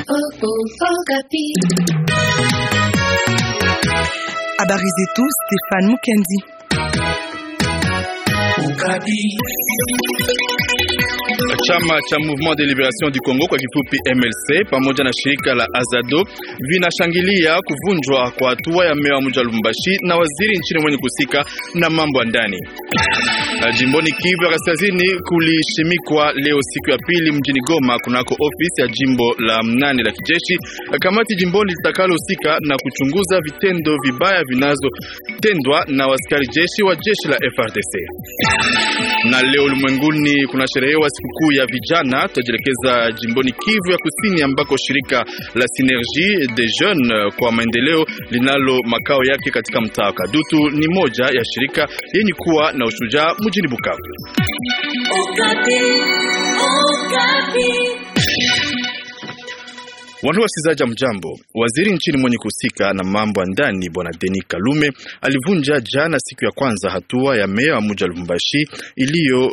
Habari zetu Stefan Mukendi. Chama cha Mouvement de Liberation du Congo kwa kifupi MLC pamoja na shirika la Azado vinashangilia kuvunjwa kwa hatua ya meya wa mji wa Lubumbashi na waziri nchini mwenye kusika na mambo ya ndani. Jimboni Kivu ya Kaskazini kulishimikwa leo siku ya pili mjini Goma kunako ofisi ya jimbo la mnane la kijeshi kamati jimboni litakalohusika na kuchunguza vitendo vibaya vinazotendwa na waskari jeshi wa jeshi la FRDC. Na leo ulimwenguni kuna sherehewa sikukuu ya vijana. Tutajielekeza jimboni Kivu ya Kusini ambako shirika la Synergie des Jeunes kwa maendeleo linalo makao yake katika mtaa wa Kadutu ni moja ya shirika yenye kuwa na ushujaa mjini Bukavu. Wandu wasikizaji mjambo. Waziri nchini mwenye kuhusika na mambo ya ndani bwana Denis Kalume alivunja jana siku ya kwanza hatua ya meya wa mji wa Lubumbashi iliyo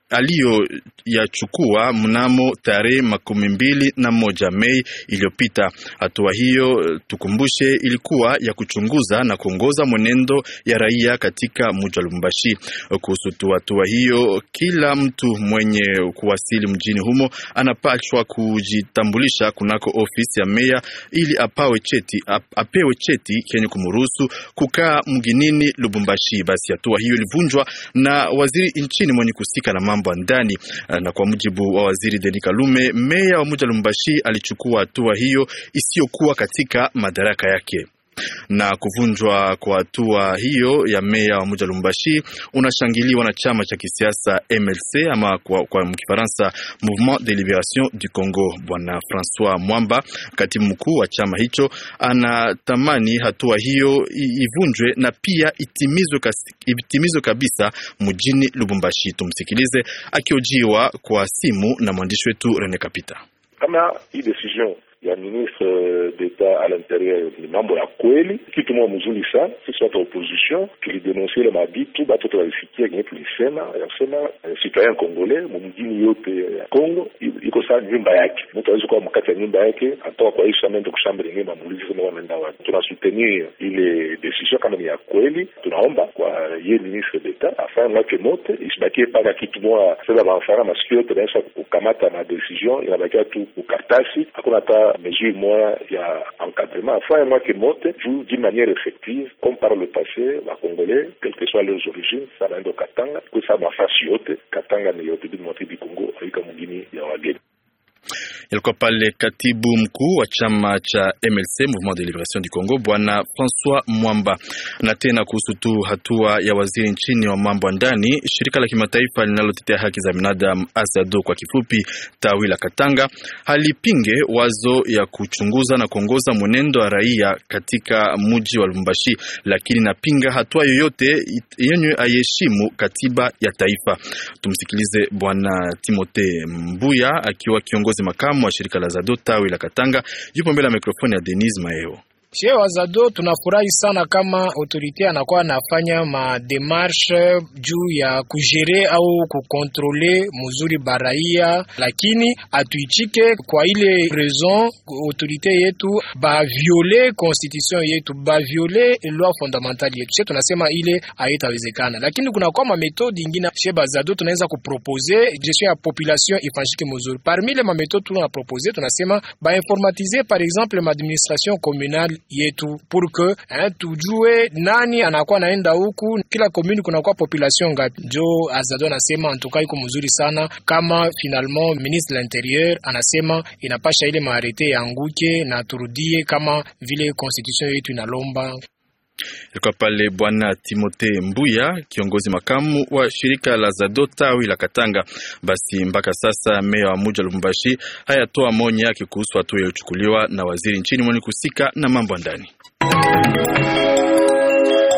aliyoyachukua mnamo tarehe makumi mbili na moja Mei iliyopita. Hatua hiyo tukumbushe, ilikuwa ya kuchunguza na kuongoza mwenendo ya raia katika mji wa Lubumbashi. Kuhusu tu hatua hiyo, kila mtu mwenye kuwasili mjini humo anapashwa kujitambulisha kunako ofisi ya meya ili apawe cheti, ap, apewe cheti kenye kumruhusu kukaa mginini Lubumbashi. Basi hatua hiyo ilivunjwa na waziri nchini mwenye kusika na mambo ya ndani. Na kwa mujibu wa waziri Denis Kalume, meya wa mji wa Lubumbashi alichukua hatua hiyo isiyokuwa katika madaraka yake na kuvunjwa kwa hatua hiyo ya meya wa mji wa Lubumbashi unashangiliwa na chama cha kisiasa MLC ama kwa, kwa Kifaransa Mouvement de Liberation du Congo. Bwana Francois Mwamba, katibu mkuu wa chama hicho, anatamani hatua hiyo ivunjwe na pia itimizwe, itimizwe kabisa mjini Lubumbashi. Tumsikilize akiojiwa kwa simu na mwandishi wetu Rene Kapita. Kama hii decision ya ministre d'etat à l'intérieur ni mambo ya kweli, kitu moja mzuri sana. Sisi watu wa opposition tulidenonsia ile mabitu batu tunalisikia kenye tulisema yasema citoyen congolais mumjini yote ya Congo iko saa nyumba yake, mtu awezi kuwa mkati ya nyumba yake atoka kwa isha mende kushamba lingine mamulizi sema wanaenda wapi. Tunasoutenir ile decision kama ni ya kweli, tunaomba kwa ye ministre d'etat afanye mwake mote isibakie paka kitu moja sasa bafana masikio yote naisha kukamata ma decision inabakia tu kukartasi, hakuna hata mesure moya ya encadrement afanye mwake mote juu d'une manière effective comme par le passé ba congolais quelles que soient leurs origines sa naenda Katanga kusa mafasi yote Katanga ni yote du Congo aika mugini ya wageni Yalikuwa pale katibu mkuu wa chama cha MLC Mouvement de Liberation du Congo bwana Francois Mwamba. Na tena kuhusu tu hatua ya waziri nchini wa mambo ya ndani, shirika la kimataifa linalotetea haki za binadamu Azado kwa kifupi, tawi la Katanga, halipinge wazo ya kuchunguza na kuongoza mwenendo wa raia katika mji wa Lubumbashi, lakini napinga hatua yoyote yenye aiheshimu katiba ya taifa. Tumsikilize bwana Timote Mbuya akiwa kiongozi makamu wa shirika la Zado tawi la Katanga, yupo mbele ya mikrofoni ya Denise Maeo. Sie wazado tunafurahi sana kama autorite anakuwa anafanya mademarshe juu ya kujere au kukontrole muzuri baraia, lakini atuichike kwa ile raison autorite yetu baviole constitution yetu baviole loi fondamentale yetu. Sie tunasema ile haitawezekana, lakini kuna kwa mametode ingine sie bazado tunaweza kupropose gestion ya population ifanyike muzuri. Parmi le mametode tunapropose tunasema bainformatize par exemple maadministration communale yetu pour que hein, tujue nani anakuwa naenda huku, kila commune kunakuwa population ngapi. Njo Azado anasema antuka iko mzuri sana, kama finalement ministre de l'intérieur anasema inapasha ile maarete yanguke na turudie kama vile constitution yetu inalomba. Ilikuwa pale bwana Timote Mbuya, kiongozi makamu wa shirika la Zado tawi la Katanga. Basi mpaka sasa meya wa muji wa Lubumbashi hayatoa maoni yake kuhusu hatua iliyochukuliwa na waziri nchini mwenye kusika na mambo ya ndani.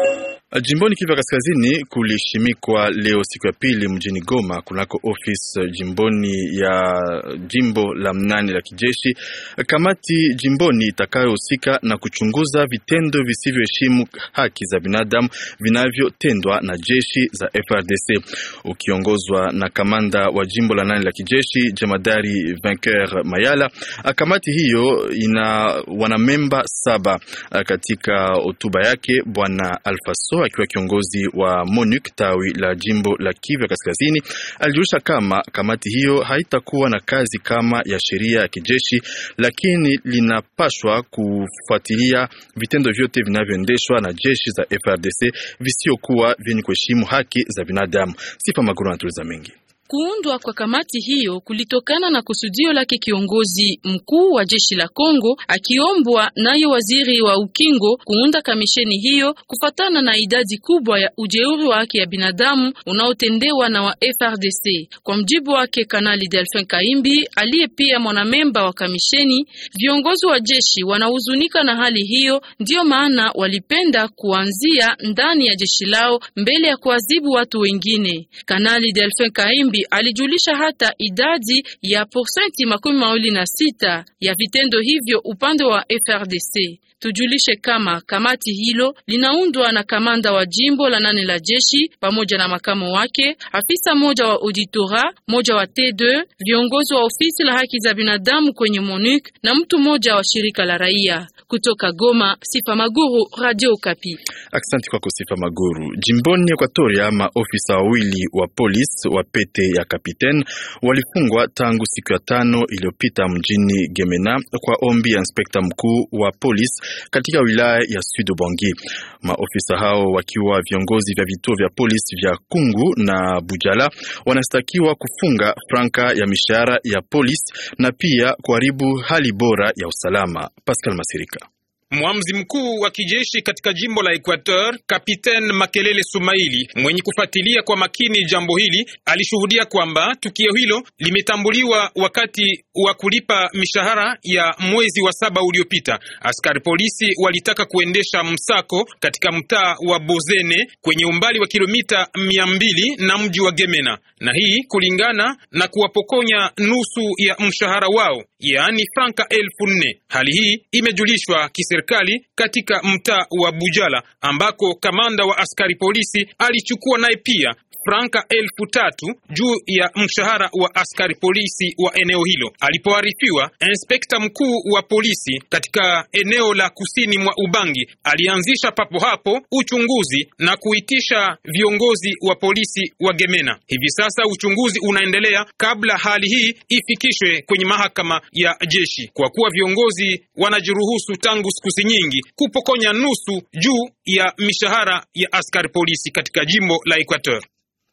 Jimboni Kivu Kaskazini kulishimikwa leo siku ya pili mjini Goma kunako ofisi jimboni ya jimbo la mnane la kijeshi kamati jimboni itakayohusika na kuchunguza vitendo visivyoheshimu haki za binadamu vinavyotendwa na jeshi za FRDC ukiongozwa na kamanda wa jimbo la nane la kijeshi jemadari Vainqueur Mayala. Kamati hiyo ina wanamemba saba. Katika hotuba yake bwana Alfaso akiwa kiongozi wa MONUC tawi la jimbo la Kivu Kaskazini alijulisha kama kamati hiyo haitakuwa na kazi kama ya sheria ya kijeshi, lakini linapashwa kufuatilia vitendo vyote vinavyoendeshwa na jeshi za FRDC visiokuwa vyenye kuheshimu haki za binadamu. Sifa Maguru anatuliza mengi. Kuundwa kwa kamati hiyo kulitokana na kusudio lake kiongozi mkuu wa jeshi la Kongo akiombwa nayo waziri wa ukingo kuunda kamisheni hiyo kufatana na idadi kubwa ya ujeuri wa haki ya binadamu unaotendewa na wa FRDC. Kwa mjibu wake Kanali Delphin Kaimbi aliye pia mwanamemba wa kamisheni, viongozi wa jeshi wanahuzunika na hali hiyo, ndiyo maana walipenda kuanzia ndani ya jeshi lao mbele ya kuadhibu watu wengine. Kanali Delphin Kaimbi alijulisha hata idadi ya porsenti makumi mawili na sita ya vitendo hivyo upande wa FRDC. Tujulishe kama kamati hilo linaundwa na kamanda wa jimbo la nane la jeshi pamoja na makamo wake, afisa moja wa auditora, moja wa T2, viongozi wa ofisi la haki za binadamu kwenye MONUC na mtu mmoja wa shirika la raia. Kutoka Goma, Sifa Maguru, Radio Kapi. Asante kwako Sifa Maguru. Jimboni Ekwatoria, maofisa wawili wa polisi wa pete ya kapiten walifungwa tangu siku ya tano iliyopita mjini Gemena kwa ombi ya inspekta mkuu wa polisi katika wilaya ya Sud Ubangi. Maofisa hao wakiwa viongozi vya vituo vya polisi vya Kungu na Bujala wanastakiwa kufunga franka ya mishahara ya polisi na pia kuharibu hali bora ya usalama. Pascal Masirika Mwamzi mkuu wa kijeshi katika jimbo la Equateur, Kapiten Makelele Sumaili, mwenye kufuatilia kwa makini jambo hili, alishuhudia kwamba tukio hilo limetambuliwa wakati wa kulipa mishahara ya mwezi wa saba uliopita. Askari polisi walitaka kuendesha msako katika mtaa wa Bozene kwenye umbali wa kilomita mia mbili na mji wa Gemena, na hii kulingana na kuwapokonya nusu ya mshahara wao, yaani franka elfu nne. Hali hii imejulishwa kiserikali katika mtaa wa Bujala ambako kamanda wa askari polisi alichukua naye pia franka elfu tatu juu ya mshahara wa askari polisi wa eneo hilo. Alipoarifiwa, inspekta mkuu wa polisi katika eneo la kusini mwa Ubangi alianzisha papo hapo uchunguzi na kuitisha viongozi wa polisi wa Gemena. Hivi sasa uchunguzi unaendelea kabla hali hii ifikishwe kwenye mahakama ya jeshi, kwa kuwa viongozi wanajiruhusu tangu siku nyingi kupokonya nusu juu ya mishahara ya askari polisi katika jimbo la Equateur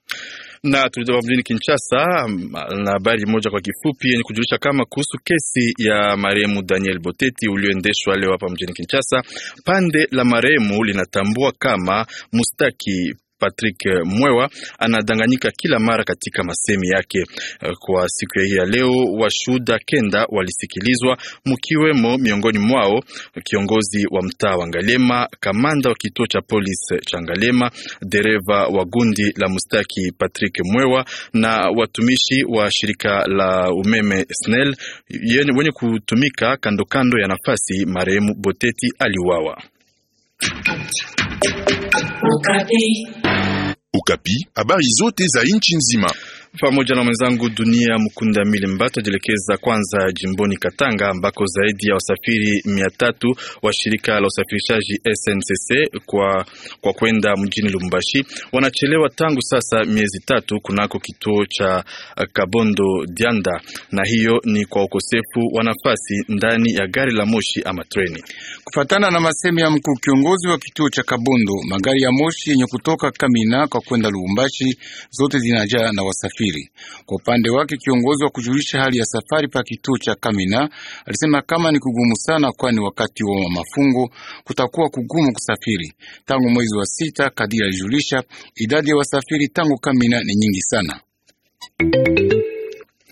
na tulitoka mjini Kinshasa na habari moja kwa kifupi yenye kujulisha kama kuhusu kesi ya marehemu Daniel Boteti ulioendeshwa leo hapa mjini Kinshasa. Pande la marehemu linatambua kama mustaki Patrick Mwewa anadanganyika kila mara katika masemi yake. Kwa siku ya hii ya leo, washuhuda kenda walisikilizwa, mkiwemo miongoni mwao kiongozi wa mtaa wa Ngalema, kamanda wa kituo cha polisi cha Ngalema, dereva wa gundi la mustaki Patrick Mwewa na watumishi wa shirika la umeme SNEL wenye kutumika kando kando ya nafasi marehemu Boteti aliuawa. Ukapi, habari zote za nchi nzima pamoja na mwenzangu Dunia Mkunda Mili Mbato jielekeza kwanza jimboni Katanga ambako zaidi ya wasafiri mia tatu wa shirika la usafirishaji SNCC kwa, kwa kwenda mjini Lubumbashi wanachelewa tangu sasa miezi tatu kunako kituo cha Kabondo Dianda, na hiyo ni kwa ukosefu wa nafasi ndani ya gari la moshi ama treni. Kufatana na masemi ya mkuu kiongozi wa kituo cha Kabondo, magari ya moshi yenye kutoka Kamina kwa kwenda Lubumbashi zote zinajaa na wasafiri kwa upande wake kiongozi wa kujulisha hali ya safari pa kituo cha Kamina alisema kama ni kugumu sana, kwani wakati wa mafungo kutakuwa kugumu kusafiri. Tangu mwezi wa sita, kadiri alijulisha, idadi ya wasafiri tangu Kamina ni nyingi sana.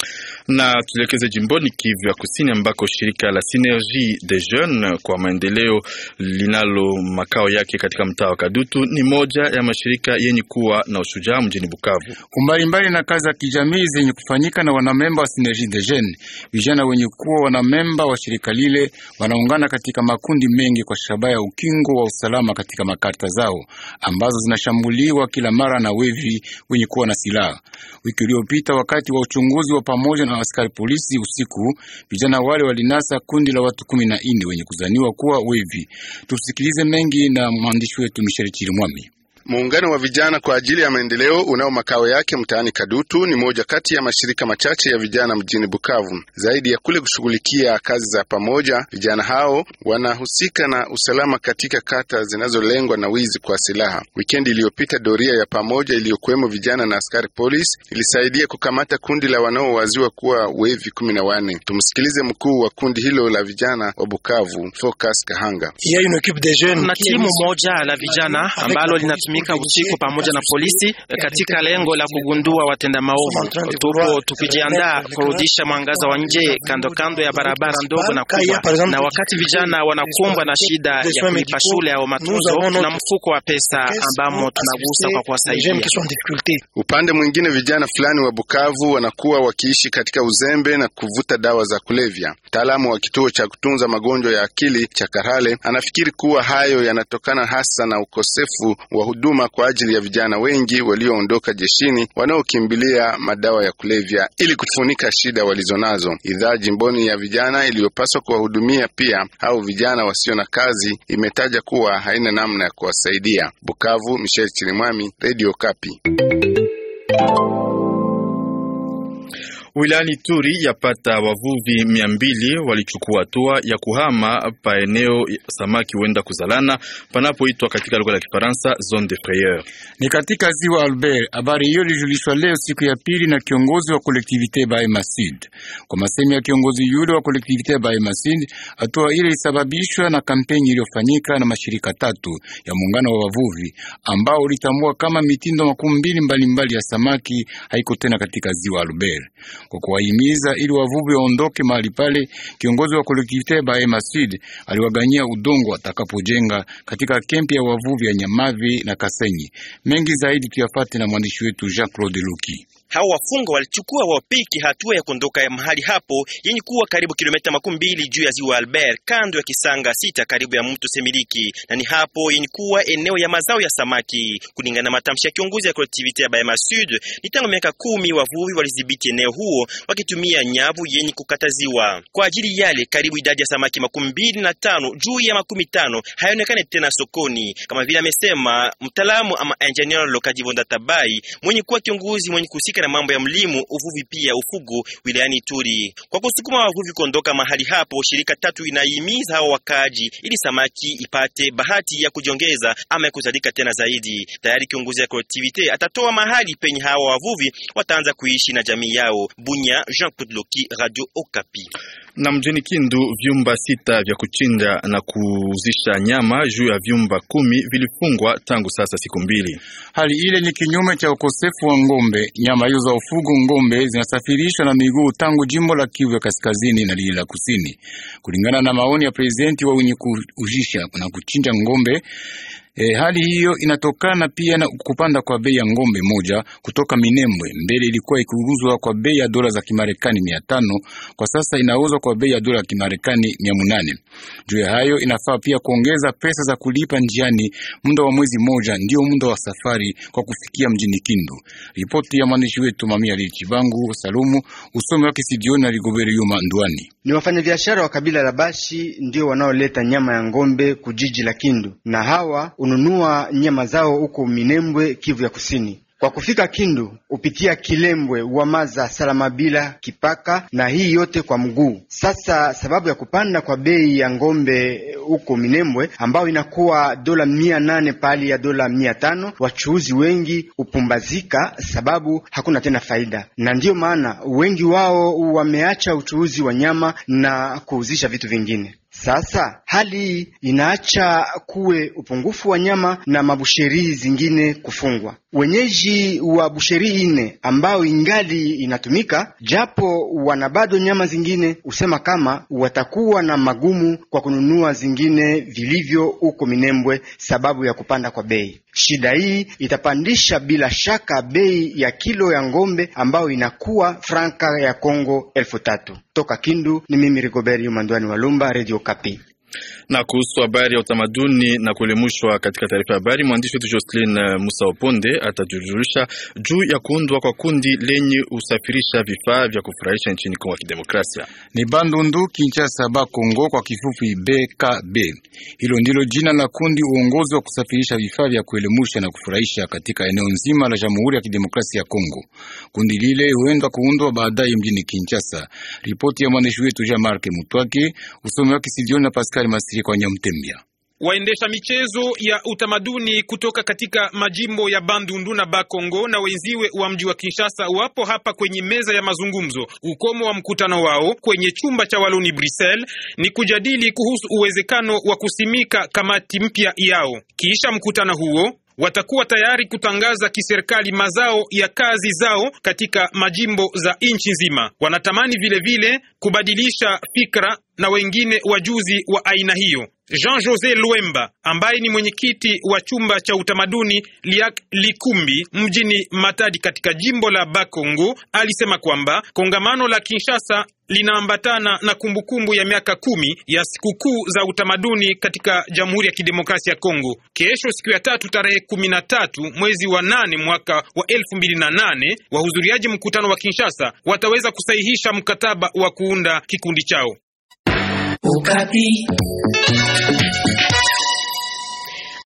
Na tuelekeze jimboni Kivu ya Kusini ambako shirika la Synergie des Jeunes kwa maendeleo linalo makao yake katika mtaa wa Kadutu ni moja ya mashirika yenye kuwa na ushujaa mjini Bukavu. Umbalimbali na kazi za kijamii zenye kufanyika na wanamemba wa Synergie des Jeunes, vijana wenye kuwa wanamemba wa shirika lile wanaungana katika makundi mengi kwa shabaha ya ukingo wa usalama katika makarta zao ambazo zinashambuliwa kila mara na wevi wenye kuwa na silaha. Wiki iliyopita wakati wa uchunguzi wa pamoja na askari polisi usiku, vijana wale walinasa kundi la watu kumi na nne wenye kuzaniwa kuwa wevi. Tusikilize mengi na mwandishi wetu Michel Chirimwami. Muungano wa vijana kwa ajili ya maendeleo unao makao yake mtaani Kadutu ni moja kati ya mashirika machache ya vijana mjini Bukavu. Zaidi ya kule kushughulikia kazi za pamoja, vijana hao wanahusika na usalama katika kata zinazolengwa na wizi kwa silaha. Wikendi iliyopita, doria ya pamoja iliyokuwemo vijana na askari polisi ilisaidia kukamata kundi la wanaowaziwa kuwa wevi kumi na wanne. Tumsikilize mkuu wa kundi hilo la vijana wa Bukavu, Focus Kahanga. Kuna timu moja la vijana ambalo linatumia usiku pamoja na polisi katika lengo la kugundua watenda maovu. Tupo tukijiandaa kurudisha mwangaza wa nje kando kando ya barabara ndogo na kubwa, na wakati vijana wanakumbwa na shida ya kulipa shule au matunzo, na mfuko wa pesa ambamo tunagusa kwa kuwasaidia. Upande mwingine, vijana fulani wa Bukavu wanakuwa wakiishi katika uzembe na kuvuta dawa za kulevya. Mtaalamu wa kituo cha kutunza magonjwa ya akili cha Karale anafikiri kuwa hayo yanatokana hasa na ukosefu wa huduma kwa ajili ya vijana wengi walioondoka jeshini wanaokimbilia madawa ya kulevya ili kufunika shida walizonazo. Idhaa jimboni ya vijana iliyopaswa kuwahudumia pia au vijana wasio na kazi imetaja kuwa haina namna ya kuwasaidia. Bukavu, Michel Chirimwami, Radio Kapi. Wilayani Turi yapata wavuvi mia mbili walichukua hatua ya kuhama pa eneo samaki huenda kuzalana panapoitwa katika lugha la Kifaransa zone de frayeur. Ni katika ziwa Albert. Habari hiyo ilijulishwa leo siku ya pili na kiongozi wa kolektivite Bahema Sud. Kwa masemi ya kiongozi yule wa kolektivite Bahema Sud, hatua ile ilisababishwa na kampeni iliyofanyika na mashirika tatu ya muungano wa wavuvi ambao ulitambua kama mitindo makumi mbili mbalimbali ya samaki haiko tena katika ziwa Albert kwa kuwahimiza ili wavuvi waondoke mahali pale. Kiongozi wa kolektivite Bahema Sud aliwaganyia udongo atakapojenga katika kempi ya wavuvi ya Nyamavi na Kasenyi. Mengi zaidi tuyafate na mwandishi wetu Jean Claude Luki. Hao wafunga walichukua wapiki hatua ya kuondoka mahali hapo yenye kuwa karibu kilomita makumi mbili juu ya ziwa Albert, kando ya kisanga sita karibu ya mto Semiliki, na ni hapo yenye kuwa eneo ya mazao ya samaki. Kulingana na matamshi ya kiongozi ya kolektivite ya Bahema Sud, ni tangu miaka kumi wavuvi walidhibiti eneo huo wakitumia nyavu yenye kukataziwa kwa ajili yale. Karibu idadi ya samaki makumi mbili na tano juu ya makumi tano haionekane tena sokoni, kama vile amesema mtaalamu ama engineer Lokajivonda Tabai mwenye kuwa kiongozi mwenye kusika na mambo ya mlimo, uvuvi pia ufugo wilayani Turi. Kwa kusukuma wavuvi kuondoka mahali hapo, shirika tatu inahimiza hao wakaji ili samaki ipate bahati ya kujiongeza ama ya kuzalika tena zaidi. Tayari kiongozi ya collectivity atatoa mahali penye hawa wavuvi wataanza kuishi na jamii yao. Bunya, Jean Claude Loki, Radio Okapi. Na mjini Kindu vyumba sita vya kuchinja na kuuzisha nyama juu ya vyumba kumi vilifungwa tangu sasa siku mbili. Hali ile ni kinyume cha ukosefu wa ngombe. Nyama hizo za ufugo ngombe zinasafirishwa na miguu tangu jimbo la Kivu ya kaskazini na lile la kusini, kulingana na maoni ya prezidenti wa wenye kuujisha na kuchinja ngombe. E, hali hiyo inatokana pia na kupanda kwa bei ya ngombe moja kutoka Minembwe. Mbele ilikuwa ikiuzwa kwa bei ya dola za Kimarekani mia tano kwa sasa inauzwa kwa bei ya dola za Kimarekani mia munane. Juu ya hayo inafaa pia kuongeza pesa za kulipa njiani. Muda wa mwezi moja ndio muda wa safari kwa kufikia mjini Kindu. Ripoti ya mwandishi wetu Mamia Lichibangu Salumu, usomi wake Sidioni na Rigoberi Yuma Ndwani. Ni wafanyabiashara wa kabila la Bashi ndio wanaoleta nyama ya ngombe kujiji la Kindu na hawa ununua nyama zao huko Minembwe, Kivu ya Kusini. Kwa kufika Kindu upitia Kilembwe, Wamaza, Salamabila, Kipaka na hii yote kwa mguu. Sasa sababu ya kupanda kwa bei ya ngombe huko Minembwe ambayo inakuwa dola mia nane pahali ya dola mia tano wachuuzi wengi hupumbazika sababu hakuna tena faida, na ndiyo maana wengi wao wameacha uchuuzi wa nyama na kuuzisha vitu vingine. Sasa hali hii inaacha kuwe upungufu wa nyama na mabusheri zingine kufungwa. Wenyeji wa busheri ine ambao ingali inatumika japo wana bado nyama zingine, husema kama watakuwa na magumu kwa kununua zingine vilivyo huko Minembwe sababu ya kupanda kwa bei. Shida hii itapandisha bila shaka bei ya kilo ya ngombe ambayo inakuwa franka ya Kongo elfu tatu. Toka Kindu ni mimi Rigobert Mandwani Walumba, Radio Kapi. Na kuhusu habari ya utamaduni na kuelimishwa katika taarifa ya habari, mwandishi wetu Jocelyn Musa Oponde atajujulisha juu ya kuundwa kwa kundi lenye usafirisha vifaa vya kufurahisha nchini Kongo ya Kidemokrasia. Ni Bandundu Kinshasa Bakongo, kwa kifupi BKB. Hilo ndilo jina la kundi uongozi wa kusafirisha vifaa vya kuelimusha na kufurahisha katika eneo nzima la Jamhuri ya Kidemokrasia ya Kongo. Kundi lile huenda kuundwa baadaye mjini Kinshasa. Ripoti ya mwandishi wetu Jean Marc Mutwake, usomi wake studioni na Pascal Masiri kwa Nyamtembea. Waendesha michezo ya utamaduni kutoka katika majimbo ya Bandundu na Bakongo na wenziwe wa mji wa Kinshasa wapo hapa kwenye meza ya mazungumzo. Ukomo wa mkutano wao kwenye chumba cha Waloni Brussels ni kujadili kuhusu uwezekano wa kusimika kamati mpya yao. Kisha mkutano huo watakuwa tayari kutangaza kiserikali mazao ya kazi zao katika majimbo za nchi nzima. Wanatamani vile vile kubadilisha fikra na wengine wajuzi wa aina hiyo. Jean Jose Luemba ambaye ni mwenyekiti wa chumba cha utamaduni Liak Likumbi mjini Matadi katika jimbo la Bakongo alisema kwamba kongamano la Kinshasa linaambatana na kumbukumbu ya miaka kumi ya sikukuu za utamaduni katika Jamhuri ya Kidemokrasia ya Kongo. Kesho siku ya tatu tarehe kumi na tatu mwezi wa nane mwaka wa elfu mbili na nane wahudhuriaji mkutano wa Kinshasa wataweza kusahihisha mkataba wa kuunda kikundi chao. Ukati.